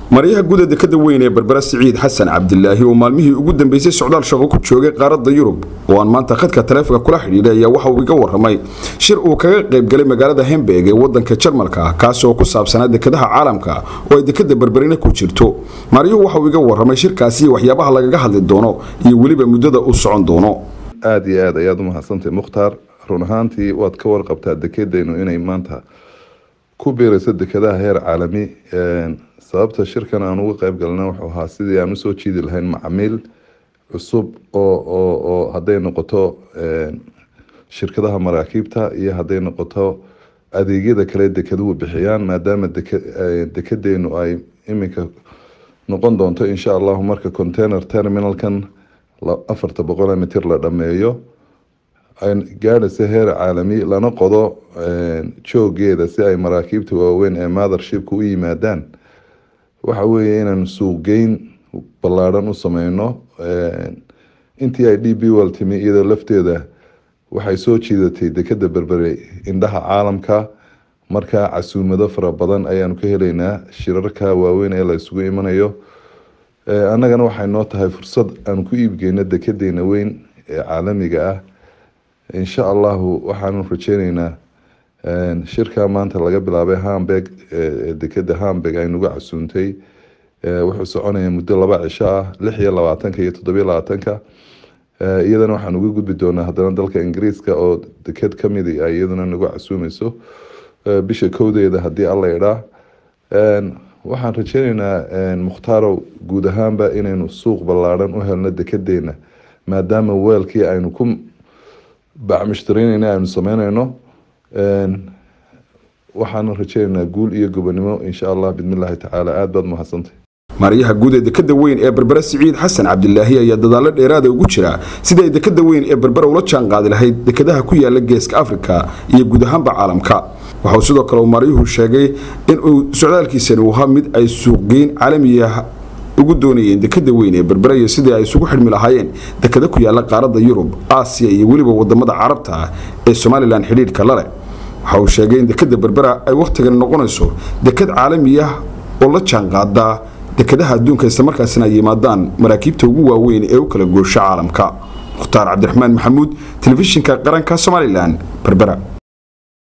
maryaha guud ee dekada weyn ee berbera siciid xasan cabdilaahi oo maalmihii ugu dambeysay socdaal shaqo ku joogay qaaradda yurub oo aan maanta khadka taleefonka kula xidhiidhay ayaa waxa uu iga waramay shir uu kaga qaybgalay magaalada hemberg ee wadanka jarmalka kaasi oo ku saabsanaa dekadaha caalamka oo ay dekada berberina ku jirto maryuhu waxa uu iga waramay shirkaasi iyo waxyaabaha lagaga hadli doono iyo weliba muddada uu socon doono aada iyo aad ayaad umahadsantahay mukhtaar run ahaantii waad ka warqabtaa dekedaynu inay maanta ku biirayso dekadaha heer caalami sababta shirkan aan uga qeyb galna wuxuu ahaa sidii aan usoo jiidi lahayn macamiil cusub oo oo oo hadday noqoto shirkadaha maraakiibta iyo hadday noqoto adeegyada kale dekeduhu bixiyaan maadaama dekedeynu ay iminka noqon doonto insha allahu marka container terminalkan afarta boqol mitir la dhameeyo ay gaadhaysa heer caalami lana qodo joogeeda si ay maraakiibta waaweyn ee mothershipka u yimaadaan waxa weeye inaanu suuqgeyn ballaadhan u sameyno intii ay d b wal timi iyadoo lafteeda waxay soo jiidatay dekeda berbere indhaha caalamka markaa casuumado fara badan ayaanu ka heleynaa shirarka waaweyn ee la isugu imanayo annagana waxay noo tahay fursad aanu ku iibgeyno dekedeena weyn ee caalamiga ah insha allahu waxaanu rajeyneynaa shirka maanta laga bilaabay hamburg dekeda hamburg ay nagu casuuntay wuxuu soconaya muddo laba cisho ah lix iyo labaatanka iyo toddobiyo labaatanka iyadana waxaan uga gudbi doonaa haddana dalka ingiriiska oo deked kamid ay iyaduna nagu casuumeyso bisha kowdeeda haddii alla idhaa waxaan rajeyneynaa mukhtarow guud ahaanba inaynu suuq ballaadhan u helno dekedeena maadaama weelkii aynu ku bacmushtareyneyna aynu sameyneyno waxaana rajeyneynaa guul iyo gobonimo insha allah bidmillaahi tacaala aada baad mahadsantay maryaha guud ee dekada weyn ee berbera siciid xasan cabdilaahi ayaa dadaallo dheeraada ugu jira sida ay dekada weyn ee berbera ula jaan qaadi lahayd dekadaha ku yaala geeska afrika iyo guud ahaanba caalamka waxauu sidoo kale uu maryuhu sheegay inuu socdaalkiisani uu ahaa mid ay suuqgeyn caalamiya ugu doonayeen dekada weyn ee berbera iyo sidii ay isugu xidhmi lahaayeen dekada ku yaala qaaradda yurub aasiya iyo weliba wadamada carabta ee somalilan xidhiidhka laleh waxa uu sheegay in dekada berbera ay wakhtigan noqonayso dekad caalamiya oo la jaanqaada dekadaha adduunka islamarkaasina ay yimaadaan maraakiibta ugu waaweyn ee u kala goosho caalamka mukhtaar cabdiraxmaan maxamuud telefishinka qaranka somalilan berbera